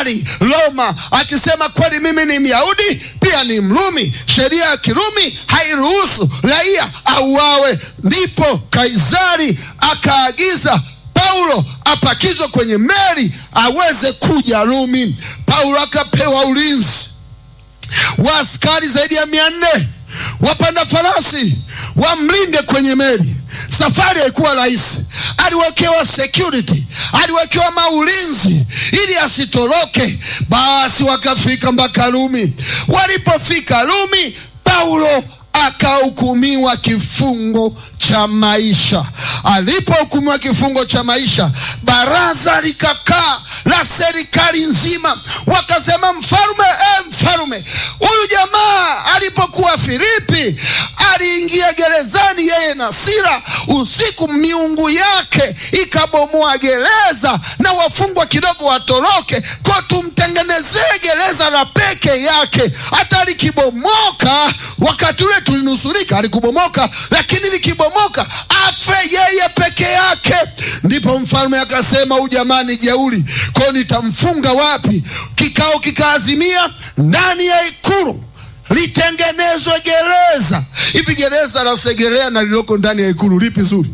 Kaisari Roma, akisema kweli mimi ni Myahudi pia ni Mrumi, sheria ya Kirumi hairuhusu raia auawe. Ndipo Kaisari akaagiza Paulo apakizwe kwenye meli aweze kuja Rumi. Paulo akapewa ulinzi wa askari zaidi ya mia nne wapanda farasi wamlinde kwenye meli. Safari haikuwa rahisi, aliwekewa security, aliwekewa maulinzi ili asitoroke. Basi wakafika mpaka Rumi. Walipofika Rumi, Paulo akahukumiwa kifungo cha maisha. Alipohukumiwa kifungo cha maisha, baraza likakaa la serikali nzima, wakasema, mfalume, eh, mfalume, huyu jamaa alipokuwa Filipi aliingia gerezani yeye na Sila usiku, miungu yake ikabomoa gereza na wafungwa kidogo watoroke, kwa tumtengenezee gereza la peke yake. Hata likibomoka, wakati ule tulinusurika, alikubomoka, lakini likibomoka afe yeye peke yake. Ndipo mfalme akasema, huyu jamaa ni jeuri, kwa nitamfunga wapi? Kikao kikaazimia ndani ya ikulu litengenezwe gereza. Hivi gereza la Segerea na lililoko ndani ya ikulu lipi zuri?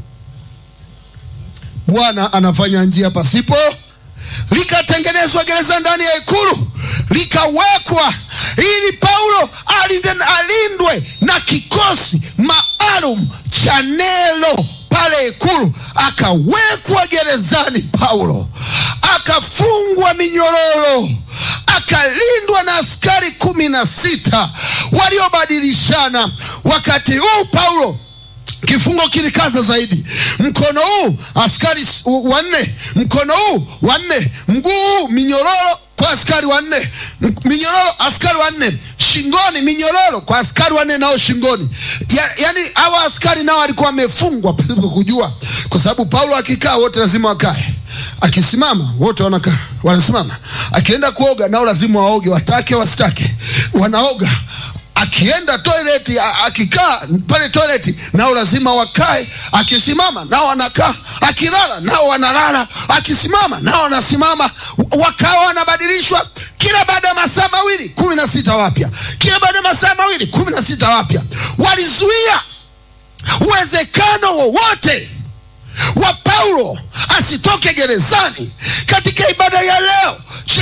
Bwana anafanya njia pasipo. Likatengenezwa gereza ndani ya ikulu, likawekwa ili Paulo alindwe na kikosi maalum cha Nero pale ikulu. Akawekwa gerezani Paulo, akafungwa minyororo akalindwa na askari kumi na sita waliobadilishana. Wakati huu Paulo kifungo kilikaza zaidi. Mkono huu askari wanne, mkono huu wanne, mguu huu minyororo kwa askari wanne, minyororo askari wanne, shingoni minyororo kwa askari wanne nao shingoni. Ya, yani hawa askari nao walikuwa wamefungwa pasipo kujua, kwa sababu Paulo akikaa wote lazima wakae akisimama wote wanakaa wanasimama. Akienda kuoga nao lazima waoge, watake wasitake, wanaoga. Akienda toileti, akikaa pale toileti nao lazima wakae. Akisimama nao wanakaa, akilala nao wanalala, akisimama nao wanasimama. Wakawa wanabadilishwa kila baada ya masaa mawili, kumi na sita wapya, kila baada ya masaa mawili, kumi na sita wapya. Walizuia uwezekano wowote wa Paulo asitoke gerezani katika ibada ya leo.